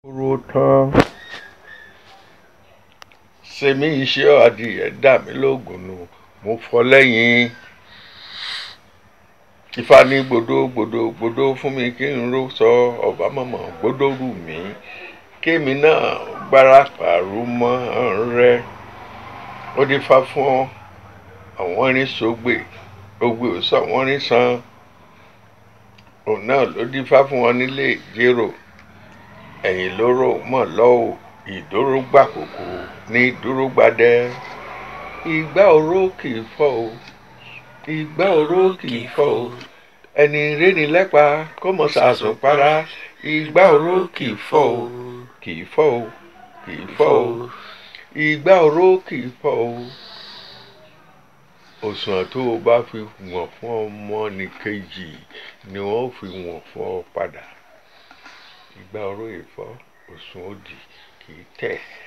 ro tán sèmi iṣẹ́ adìyẹ dà mí lóògùn nù mo fọ́ lẹ́yìn ifá ní gbòdó gbòdó gbòdó fún mi kí n ró sọ ọba mọ̀mọ́ gbòdó rù mí kémi náà gbára pàrọ̀ mọ́ rẹ ó dé fá fún àwọn irin sógbè ògbè ò sọ wọ́n rí san òun náà ló dífá fún wọn nílé ìjérò ẹ̀yìn lóró mọ̀ lọ́wọ́ ìdóró gbàkókò ní dúró gbadẹ ìgbà oró kì í fọ́ o ìgbà oró kì í fọ́ o ẹni réni lẹ́pa kó mọ̀ sàásùn para ìgbà oró kì í fọ́ o kì í fọ́ o kì í fọ́ o ìgbà oró kì í fọ́ o òṣùwọ̀n tó o bá fi wọ̀n fún ọmọ nìkejì ni wọ́n fi wọ̀n fún ọ padà ìgbà oró ìfọ́ òṣùwọ̀n òdì kì í tẹ̀.